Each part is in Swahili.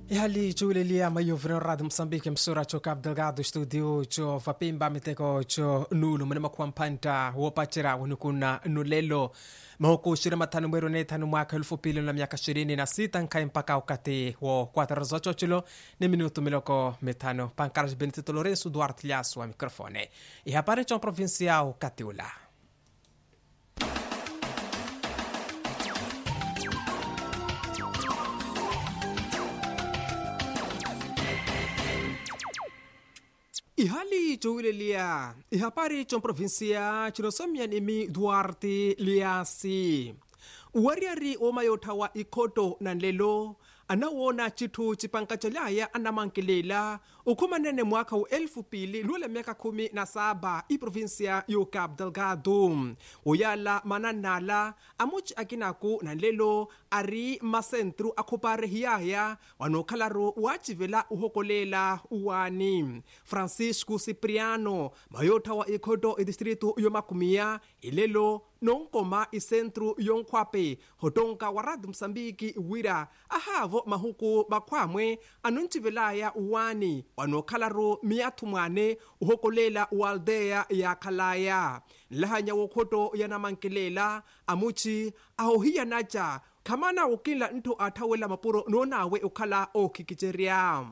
ihali cuulelia mayovino radio moçambique msura co cabo delgado studio co vapimba miteko co nulu mune makuampanta wopacira wenukuna nulelo mahuku shiri matano mweri ne tano mwaka elfu pili na miaka ishirini na sita nkai mpaka wakati wo kwatara zocho chilo ni minutu miloko mitano pankaras benedito lorenzo duarte lhas wa microfone ihapare co provincial katiula ihali cuulelia ihapari con provincia cinosomia nimi duarte liasi uwariari womayothawa ikhoto nanlelo anawona cithu cipanka calaya anamankelela ukhumanene mwaka wa elfu pili lula miaka khumi na saba iprovinsia yo cabo delgado uyala mananala amuci akinaku nanlelo ari masentru akhupare hiyaya wanokhalaru wacivela uhokolela uwani francisco cipriano mayotha wa ikhoto idistritu yomakumiya ilelo nonkoma isentru yonkhwape hotonka wa radio moçambique wira ahavo mahuku makhwamwe anoncivelaya uwani wanokhalaru miyathu mwane uhokolela ualdeya ya khalaya nlahanya wokhoto yanamankelela amuci ahohiyanaca khamana ukinla nthu athawela mapuro noonawe ukhala ookhikicerya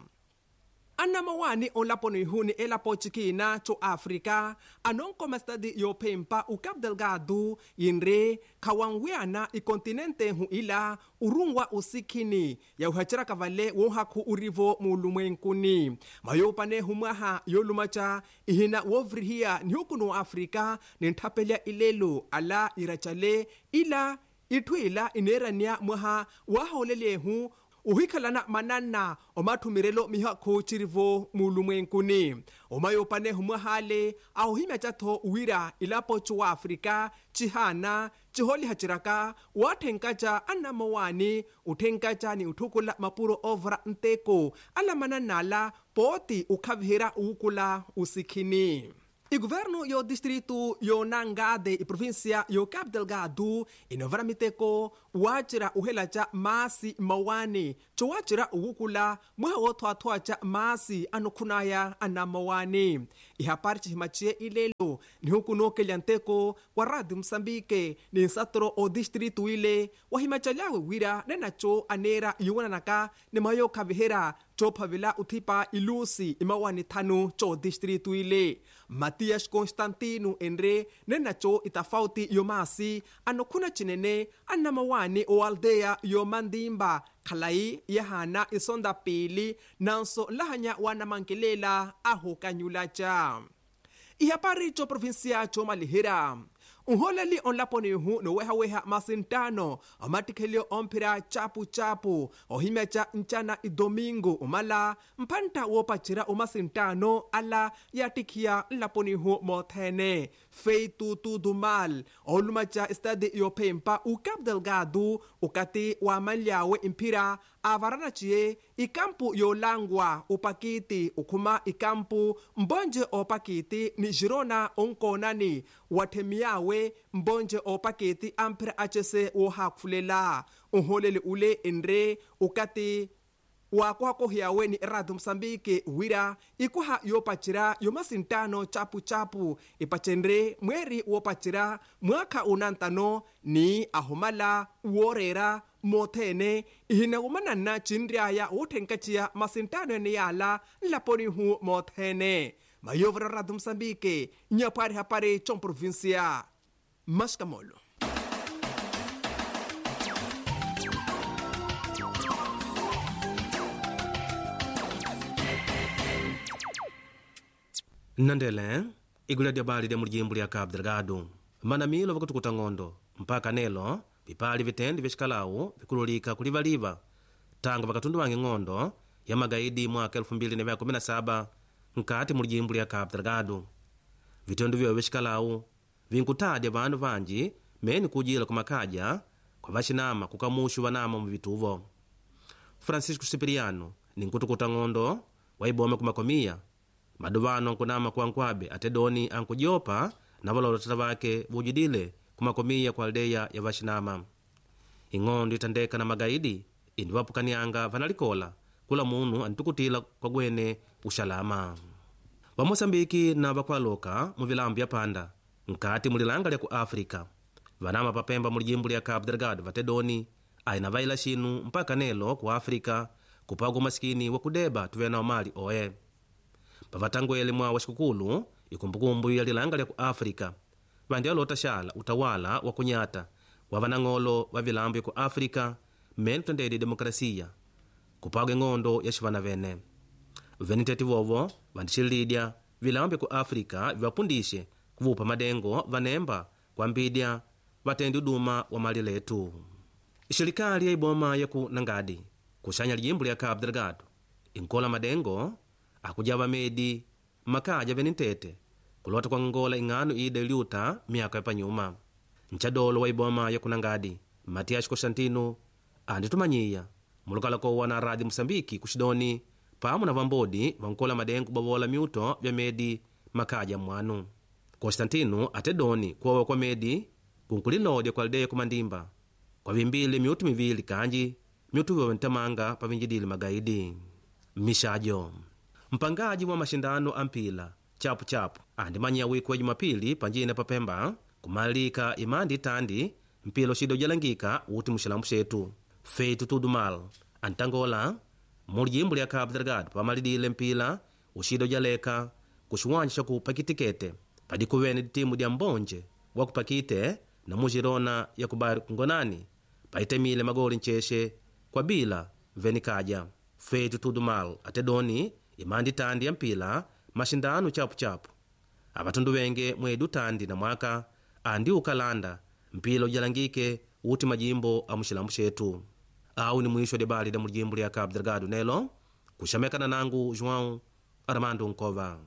anamawani onlapono ihuni elapo cikina co áfrica anonkoma stadi yophempa o cabo delgado yinre khawanwiana ikontinente hu ila urungwa usikhini yauhacera kavale wohakhu urivo muulumwenkuni mayopane humwaha yolumaca ihina wovrihiya nihukunu wa áfrica ninthapelya ilelo ala iracale ila itthuila ineerania mwaha wahaolelyehu uhikhalana manana omathumirelo mihakhu cirivo muulumwenkuni omayopane humwahale ahohimya catho wira ilapo cuwa áfrica cihana ciholiha waathenkaca annamawani uthenkaca ni uthukula mapuro ovra nteko alamananala pooti ukhavihira uukula usikhini iguvernu yo distritu yo nangade iprovinsia yo cabo delgado inovara miteko wacira uhelaca masi mawani co wacira uwukula mwaha wothwaathwaca masi anokhunaya ana mawani ihapari cihimaciye ilelo nihukunookelya nteko wa radio moçambique ni nsatoro o distritu ile wahimacalyawe wira nenaco aneera yuwananaka ni mayokhavihera cophavela uthipa ilusi imawani thanu co distritu ile matias constantino enre nenaco itafauti yomasi anokhuna cinene annamawani o aldeya yomandimba khalai yahana isonda pili nanso lahanya wanamankelela ahokanyulaca ihapari co provinsia co malihira unholeli onlaponihu nowehaweha masintano omatikhelyo omphira capu-capu ohimyaca ncana idomingo umala mphanta woopacira omasintano ala yatikhiya nlaponihu moothene feitu dumal olumaca estadi yophempa ucabo delgado ukati wamanlyawe imphira avaranaciye ikampu yolangwa upakiti ukhuma ikampu mbonje opakiti ni girona onkonani wathemiyawe mbonje opaketi amphira acese wohaakhulela unholeli ule enre ukati wakuhakohiyawe ni radio moçambique wira ikuha yopacira yomasintano capu-capu ipacenre mweeri woopacira mwaakha unantano ni ahumala woorera moothene ihina umananna cinryaya woothenkaciya masintano ene yaala nlaponihu moothene mayovera radio moçambique nyaphwari hapari comprovincia mascamolo nnandele igula lya bali lya mulijimbo lya cabo delgado manamilo vakutukuta ng'ondo mpaka nelo vipali vitendi vyacikalawu vikululika kulivaliva tangu vakatundu wange ng'ondo ya magaidi mwaka 2017 nkati mulijimbo lya cabo delgado vitendu vyovo vyacikalawu vinkutadya vandu vanji meni kujila kumakaja kwa vacinama kukamuxu vanama muvituvo francisco sipiriano ni nkutukuta ng'ondo waibome kumakomiya maduvano nkunama kuankwabe atedoni ankujopa na valolotata vake vujidile kumakomiya kwa aldeya ya vacinama ing'ondo itandeka na magaidi indi vapukanianga vanalikola kula munu antukutila kwagwene uxalama vamoçambiki na vakualoka mu vilambo bya panda nkati mulilanga lya ku áfrica vanama papemba mu lijimbo lya cabo delgado vatedoni aina vaila xinu mpaka nelo ku áfrica kupaga umasikini wa kudeba tuvena mali oye pavatangwele mwa wa xikukulu ikumbukumbu ya lilanga lya ku áfrica vandi alota xala utawala wa kunyata wa vanang'olo va vilambo ku áfrica mmene kutendedi demokrasia kupaga eng'ondo ya xivana vene veniteti vovo vandixililidya vilambo ku áfrica vivapundixe kuvupa madengo vanemba kwambidya vatendi uduma wa mali letu ixelikali ya iboma ya ku nangadi kuxanya lijimbo lya cabo delgado inkola madengo akuja vamedi makaja venitete kulota kuangola ing'ano ida iliuta myaka yapanyuma ncadolo wa iboma ya kunangadi matias constantino anditumanyiya mulukalakowa na radi musambiki kuxidoni pamwe na vambodi vankola madengo bavola miuto vya medi makaja mwanu constantino atedoni kuwawa kwa medi kunkulilodya kwa aldeia kumandimba kwavimbile miutu mivili kanji miutu vyowe ntamanga pavinjidile magaidi mixajo mpangaji wa maxindano a mpila chapuchapu andimanyiya wiku wa jumapili panjine papemba kumalika imandi itandi mpila uxida ujalangika uti muxilambu xetu feito tudo mal antangola mu lijimbo lya cabo delgado pamalidile mpila uxida ujaleka kuxiwanja xa ku pakitikete padikuvene ditimu dia mbonje wa ku pakite na mujirona ya kubari kungonani paitemile magoli ncexe kwa bila veni kaja feito tudo mal atedoni imandi tandi ya mpila maxindano chapuchapu avatundu venge mwedi utandi na mwaka andi ukalanda mpila ujalangike uti majimbo a muxilambu xetu awu ni mwisho debali da mulijimbo lya cabo delgado nelo kuxamekana nangu joão armando nkova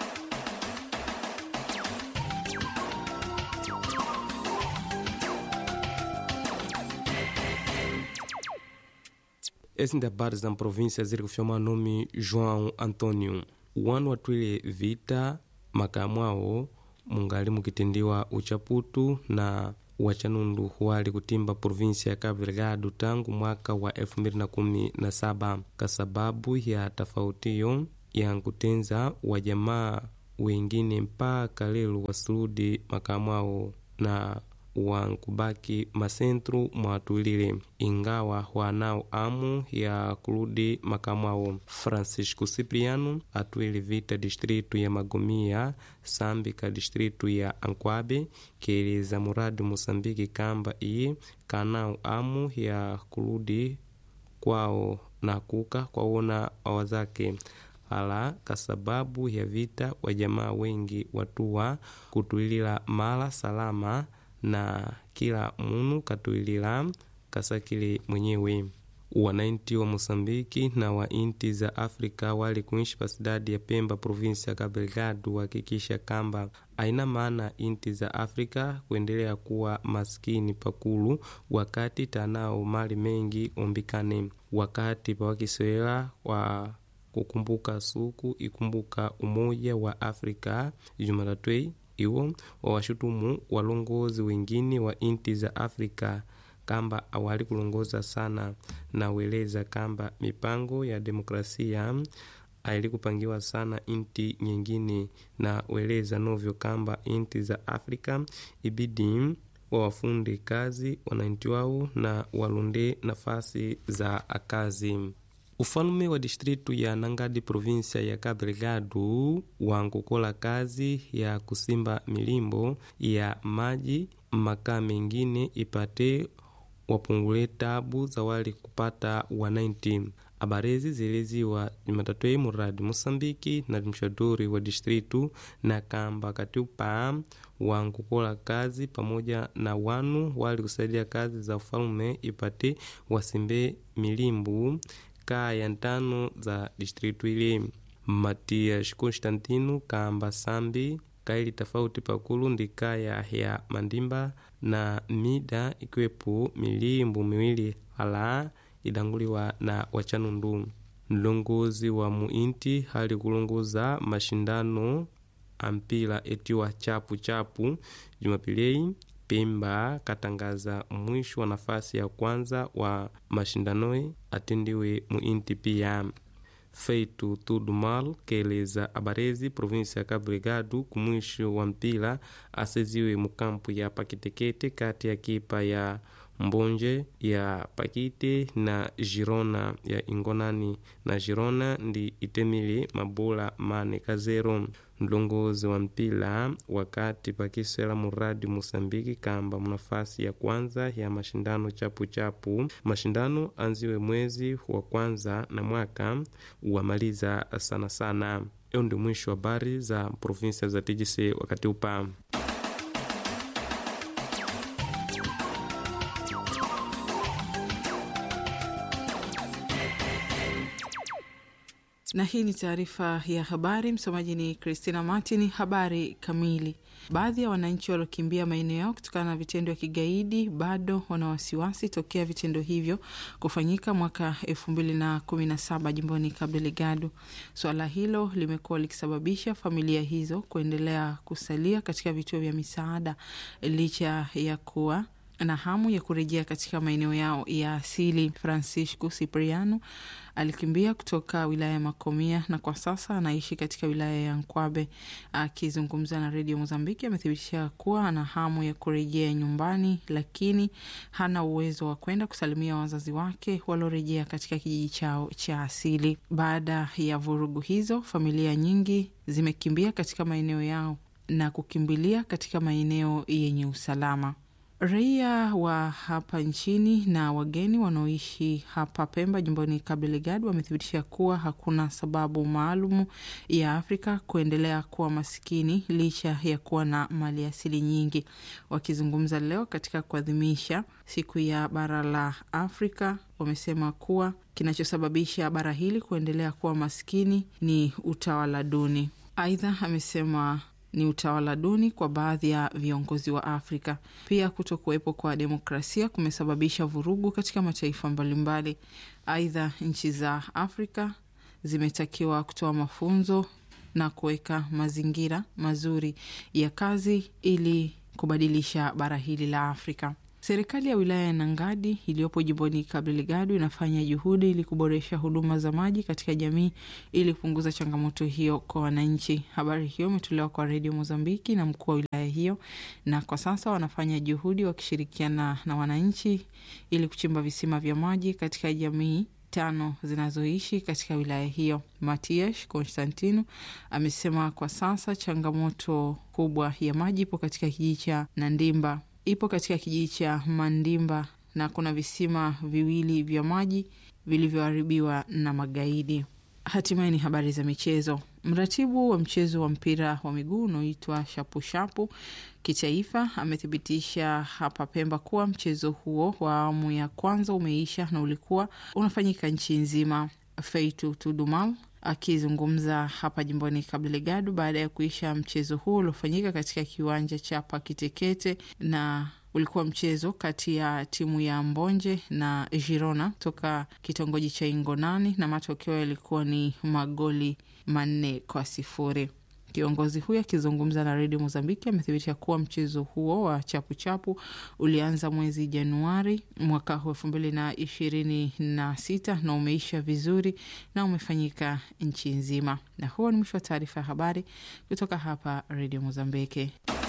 esse habari za província ziri kufyoma nome joão antônio wanu atwile vita makamu awo mungali mukitendiwa uchaputu na wachanundu wali kutimba provinsia ya Cabo Delgado tangu mwaka wa 2017 kwa sababu ya tofautiyo ya nkutenza wa jamaa wengine mpaka lelo wasuludi makamu awo na wankubaki masentru mwatulile ingawa wanao amu ya kuludi makamu awo francisco cipriano atwile vita distritu ya magomia sambika distritu ya ankwabe keleza muradi musambiki kamba iye kanao amu ya kuludi kwao na kuka kwawona awazake hala kasababu ya vita wajamaa wengi watuwa kutwilila mala salama na kila munu katwilila kasakile mwenyewe wanainti wa mosambiki na wa inti za afrika wali kuishi pasidadi ya pemba provinsi ya Cabo Delgado wahakikisha kamba aina maana inti za afrika kuendelea kuwa maskini pakulu wakati tanao mali mengi ombikane wakati pawakisoela wa kukumbuka suku ikumbuka umoja wa afrika jumalatwei iwo wawashutumu walongozi wengine wa inti za afrika kamba awali kulongoza sana na weleza kamba mipango ya demokrasia aili kupangiwa sana inti nyingine na weleza novyo kamba inti za afrika ibidi wawafunde kazi wananchi wao na walonde nafasi za kazi ufalume wa distritu ya nangadi provinsia ya Cabo Delgado wankukola kazi ya kusimba milimbo ya maji makaa mengine ipate wapungule tabu za wali kupata wananchi abarezi zieleziwa jumatatwei muradi mosambiki na mshaduri wa distritu na kamba katiupa wankukola kazi pamoja na wanu wali kusaidia kazi za ufalume ipate wasimbe milimbu kaya ntano za distritu ile matias constantino kamba sambi kaili tofauti pakulu ndi kaya ya mandimba na mida ikiwepo milimbu miwili hala idanguliwa na wachanundu mlongozi wa muinti hali kulongoza mashindano ampila etiwa chapu chapu jumapilei pemba katangaza mwisho wa nafasi ya kwanza wa mashindanoi atendiwe muinti pia feito tudo mal keleza abarezi provinsia ya cabo delgado kumwisho wa mpila aseziwe mukampu ya pakitekete kati ya kipa ya mbonje ya pakite na girona ya ingonani na girona ndi itemile mabola mane kazero mlongozi wa mpila wakati pakiswela muradi musambiki kamba munafasi ya kwanza ya mashindano chapu-chapu mashindano anziwe mwezi wa kwanza na mwaka wamaliza sana sana iyo ndi mwisho wa habari za provinsia za tgc wakati upa na hii ni taarifa ya habari. Msomaji ni Christina Martin. Habari kamili. Baadhi ya wananchi waliokimbia maeneo yao kutokana na vitendo vya kigaidi bado wana wasiwasi tokea vitendo hivyo kufanyika mwaka elfu mbili na kumi na saba jimboni Cabo Delgado. Suala hilo limekuwa likisababisha familia hizo kuendelea kusalia katika vituo vya misaada licha ya kuwa na hamu ya kurejea katika maeneo yao ya asili. Francisco Cipriano alikimbia kutoka wilaya ya Makomia na kwa sasa anaishi katika wilaya ya Nkwabe. Akizungumza na redio Mozambiki, amethibitisha kuwa ana hamu ya kurejea nyumbani, lakini hana uwezo wa kwenda kusalimia wazazi wake waliorejea katika kijiji chao cha asili. Baada ya vurugu hizo, familia nyingi zimekimbia katika maeneo yao na kukimbilia katika maeneo yenye usalama. Raia wa hapa nchini na wageni wanaoishi hapa Pemba, jimboni Cabo Delgado, wamethibitisha kuwa hakuna sababu maalumu ya Afrika kuendelea kuwa masikini licha ya kuwa na mali asili nyingi. Wakizungumza leo katika kuadhimisha siku ya bara la Afrika, wamesema kuwa kinachosababisha bara hili kuendelea kuwa masikini ni utawala duni. Aidha, amesema ni utawala duni kwa baadhi ya viongozi wa Afrika. Pia kuto kuwepo kwa demokrasia kumesababisha vurugu katika mataifa mbalimbali. Aidha, nchi za Afrika zimetakiwa kutoa mafunzo na kuweka mazingira mazuri ya kazi ili kubadilisha bara hili la Afrika. Serikali ya wilaya ya Nangadi iliyopo jimboni Cabo Delgado inafanya juhudi ili kuboresha huduma za maji katika jamii ili kupunguza changamoto hiyo kwa wananchi. Habari hiyo imetolewa kwa redio Mozambiki na mkuu wa wilaya hiyo, na kwa sasa wanafanya juhudi wakishirikiana na wananchi ili kuchimba visima vya maji katika jamii tano zinazoishi katika wilaya hiyo. Matias Constantino amesema kwa sasa changamoto kubwa ya maji ipo katika kijiji cha Nandimba ipo katika kijiji cha Mandimba na kuna visima viwili vya maji vilivyoharibiwa na magaidi. Hatimaye ni habari za michezo. Mratibu wa mchezo wa mpira wa miguu unaoitwa shapushapu kitaifa amethibitisha hapa Pemba kuwa mchezo huo wa awamu ya kwanza umeisha na ulikuwa unafanyika nchi nzima. Feitu Tudumal akizungumza hapa jimboni Cabo Delgado baada ya kuisha mchezo huo uliofanyika katika kiwanja cha Pakitekete na ulikuwa mchezo kati ya timu ya Mbonje na Girona toka kitongoji cha Ingonani na matokeo yalikuwa ni magoli manne kwa sifuri. Kiongozi huyo akizungumza na redio Mozambiki amethibitisha kuwa mchezo huo wa chapuchapu ulianza mwezi Januari mwaka huu elfu mbili na ishirini na sita na umeisha vizuri na umefanyika nchi nzima. Na huo ni mwisho wa taarifa ya habari kutoka hapa redio Mozambiki.